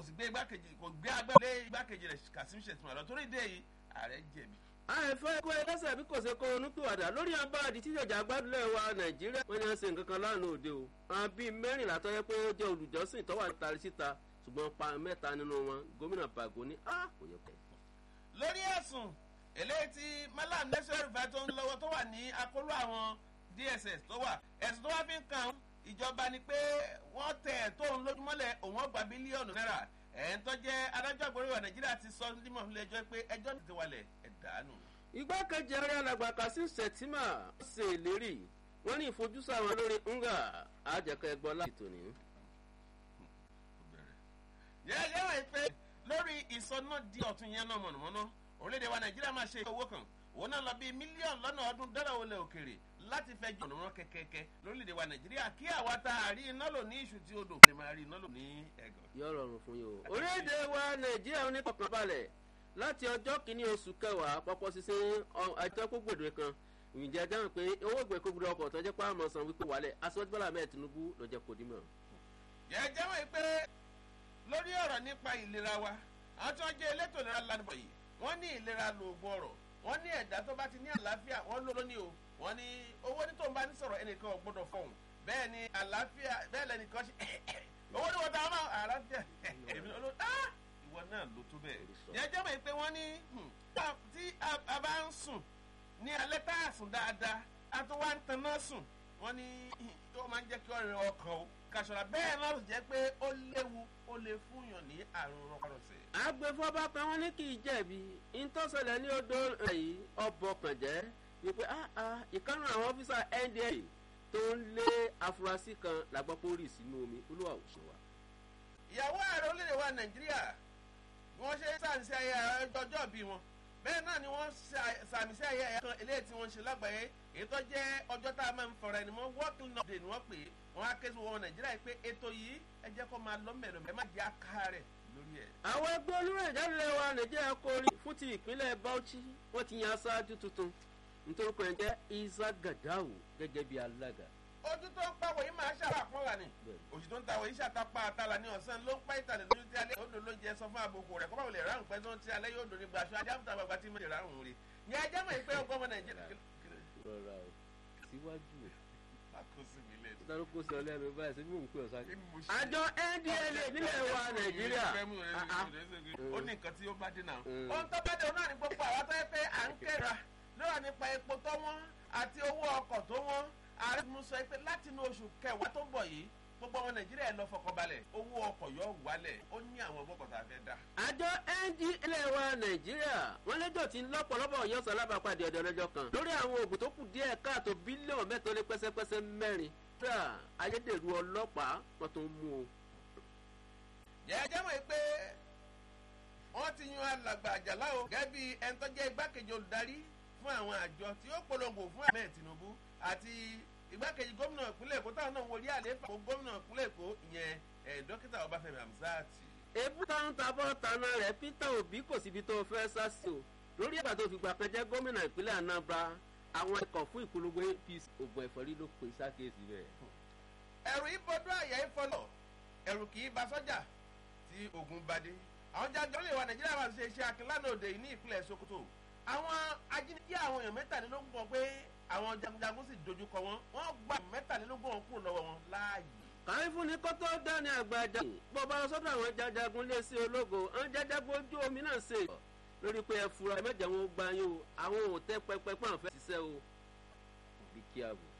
kò sì gbé igbákejì kò gbé agbẹ́lé igbákejì rẹ̀ Kasim Shettima lọ torí ìdí èyí ààrẹ jẹ̀bi. àìfẹ́ kó ẹlẹ́sẹ̀ bí kò ṣe kó onúpìwàdà lórí abáàdì tí ìjọba gbádùlẹ̀ wa nàìjíríà wọ́n ní wọ́n ṣe nǹkan kan lánàá òde o àwọn bíi mẹ́rìnlá tó yẹ pé ó jẹ́ olùjọ́sìn tó wà tari síta ṣùgbọ́n pa mẹ́ta nínú wọn gómìnà Bago ní á kò yẹ pẹ́. lórí ẹ̀sùn eléyìí tí Malam Nasiru Rufai tó ń lọ́wọ́ tó wà ní akóló àwọn DSS tó wà ẹ̀sùn tó wá fi ń kan ìjọba ni pé wọ́n tẹ̀ tóun lójúmọ́lẹ̀ òun ọgbà bílíọ̀nù náírà ẹ̀ ń tọ́jẹ́ adájọ́ àgbóríwá Nàìjíríà ti sọ nímọ̀ fún ẹjọ́ pé ẹjọ́ ti wálẹ̀ ẹ̀dánù. igbákejì ààrẹ alàgbà Kasim Shettima ṣe ìlérí wọ́n ní ìfojúsùn àwọn lórí nga àjẹkẹ́ ẹgbọ́ láti tòní. yẹ́yẹ́ wọ̀ pé lórí ìsọná di ọ̀tún yẹn náà mọ̀nàmọ́ná orílẹ̀-èdè wa Nàìjíríà máa ṣe owó kan òun náà lọ bí mílíọ̀nù lọ́nà ọdún dọ́là olè òkèrè láti fẹ́ jọ ọ̀nà kẹ̀kẹ́kẹ́ lórílẹ̀‐èdè wa nàìjíríà kí àwa tá a rí iná lò ní iṣu tí odò lè máa rí iná lò ní ẹ̀gàn. yóò rọrùn fún yín o. orílẹ̀-èdè wa nàìjíríà ní kọ̀kànbalẹ̀ láti ọjọ́ kìíní oṣù kẹwàá pọ́pọ́ sísìn àjọ gbogbo kan ìjẹ́ dáhùn pé owó ìgbẹ́ kókòrò ọkọ̀ tó jẹ́ pé àmọ́ san wípé wálẹ̀ aṣọ́jú bọ́lá mẹ́ẹ̀ tinubu ló jẹ́ kó dímọ̀. jẹ́jẹ́ wọ́n pé lórí ọ̀rọ̀ nípa ìlera wa àwọn tí wọ́n jẹ́ elétò ìlera lánàá yìí wọ́n ní ìlera lóògùn ọ̀rọ̀ wọ́n ní ẹ̀dá tó bá ti ní àlàáfíà wọ́n ló lóní o wọ́n ní owó ní tó ń bá ní sọ̀rọ̀ ẹnìkan ò gbọ́dọ̀ fọ̀hún bẹ́ẹ̀ ni àlàáfíà bẹ́ẹ̀ lẹ́nìkan ṣe owó ní wọ́n ta ọmọ àlàáfíà èmi ló ìwọ náà ló tó bẹ́ẹ̀. yẹn jẹ́ mọ̀ pé wọ́n ní tí a bá ń sùn ní alẹ́ tá a sùn dáadáa a tó wá ń taná sùn wọ́n ní ó máa ń jẹ́ kí ọ̀rẹ́ ọkàn o kàṣọ̀rọ̀ bẹ́ẹ̀ náà jẹ́ pé ó léwu ó lè fúnyàn ní àrùn rọpárọsẹ̀. agbèfọ́ba kan wọ́n ní kì í jẹ̀bi ìtọ́sẹ̀lẹ̀ ní odò yìí ọbọ̀ kàn jẹ́ wípé ìkànnì àwọn ọ́fíìsà NDA tó ń lé afurasí kan làgbọ́ pé ó rì sínú omi olúwa ò ṣe wa. ìyàwó ààrẹ orílẹ̀ wa nàìjíríà bí wọ́n ṣe sàmì sí ayẹyẹ ọjọ́ bí wọn bẹ́ẹ̀ náà ni wọ́n sàmì sí ayẹyẹ kan eléyìí tí wọ́n ṣe lágbàáyé èyí tó jẹ́ ọjọ́ tá a máa ń fọ̀rọ̀ ẹni mọ́ working day ni wọ́n pè é wọ́n á ké sí wọn nàìjíríà pé ètò yìí ẹ jẹ́ kó máa lọ mẹ́rin ẹ má jẹ́ àká rẹ̀ lórí ẹ̀. àwọn ẹgbẹ́ olórí ìjálẹ̀ wa nàìjíríà kórí fún ti ìpínlẹ̀ Bauchi wọ́n ti yan aṣáájú tuntun nítorí pé ẹ jẹ́ Isa Gadawu gẹ́gẹ́ bí alága. ojú tó ń pàwọ̀ yìí máa ṣàwọ̀ àpọ́nlá ni òṣì tó ń tàwọ̀ yìí ṣàtàpá àtàlà ní ọ̀sán ló ń pa ìtàlẹ̀ lójú tí alẹ́ odò ló ń jẹ sọ fún àbòkù rẹ̀ kọ́bàwò lè ráhùn pẹ́ tó ń tí alẹ́ yóò dòní gbàṣọ ajá fún tàbàgbà tí mo lè ráhùn rí ní ajá mọ̀ pé ọgbọ́n ọmọ Nàìjíríà. rọra o síwájú o àkóso mi lè dùn. dárúkọ sí ọlẹ́nu báyìí sí mò ń pè ọ́ sáré. àjọ NDLEA nílẹ̀ wa Nàìjíríà. ó ní nǹkan tí ó bá dé náà. ohun tó bá dé òun náà ní gbogbo àwọn tó yẹ pé à ń kéra lọ́wọ́ nípa epo tó wọ́n àti owó ọkọ̀ tó wọ́n ààrẹ mú sọ pé láti inú oṣù kẹwàá tó ń bọ̀ yìí gbogbo ọmọ nàìjíríà lọ fọkànbalẹ̀ owó ọkọ̀ yóò wálẹ̀ ó ní àwọn ọgbọ́kọ̀ tá a fẹ́ dá. àjọ NDLEA wa nàìjíríà wọn lẹ́jọ́ tí lọ́pọ̀lọpọ̀ yọ sálábàpàdé ọ̀dọ̀ ọlọ́jọ́ kan lórí àwọn oògùn tó kù díẹ̀ káàtó bílíọ̀nù mẹ́ta ó lé pẹ́sẹ́pẹ́sẹ́ mẹ́rin tra ayédèrú ọlọ́pàá wọn tó ń mú o. jẹ́jẹ́ mọ̀ pé wọ́n ti yan alàgbà àjàlá o gẹ́gẹ́ bí ẹni tó jẹ́ igbákejì olùdarí fún àwọn àjọ tí ó polongo fún Ahmed Tinubu àti igbákejì gómìnà ìpínlẹ̀ Èkó táwọn náà wọlé àlééfà fún gómìnà ìpínlẹ̀ Èkó ìyẹn dókítà Ọbáfẹ́mi Hamzat. ebú táwọn tabọ́ taná rẹ̀ Peter Obi kò síbi tó fẹ́ sá sí o lórí ẹ̀gbà tó fìgbà kan jẹ́ gómìnà ìpínlẹ̀ Anambra àwọn ikọ̀ fún ìpolongo APC ògùn ẹ̀fọ́rí ló pè sákèsì bẹ́ẹ̀. ẹ̀rù ìbọdún àyà ìfọlọ̀ ẹ̀rù kì í ba sọ́jà tí ogun bá dé àwọn jáde lè wa Nàìjíríà máa ṣe iṣẹ́ akínlánà òde yìí ní ìpínlẹ̀ Sokoto àwọn ajínigbé àwọn èèyàn mẹ́tàlélógún kan pé àwọn jagunjagun sì dojúkọ wọn wọ́n gba mẹ́tàlélógún wọn kúrò lọ́wọ́ wọn láàyè. kàwé fún ni kótó dání àgbàjà bọ́ba sọ́dọ̀ àwọn jajagun lé sí ológo àwọn jajagun ojú omi náà ṣe lórí pé ẹ fura ẹ mẹ́jẹ̀ wọn gbá yín o àwọn ò tẹ́ pẹpẹ pọ́n àfẹ́ ṣiṣẹ́ o bí kí a bò.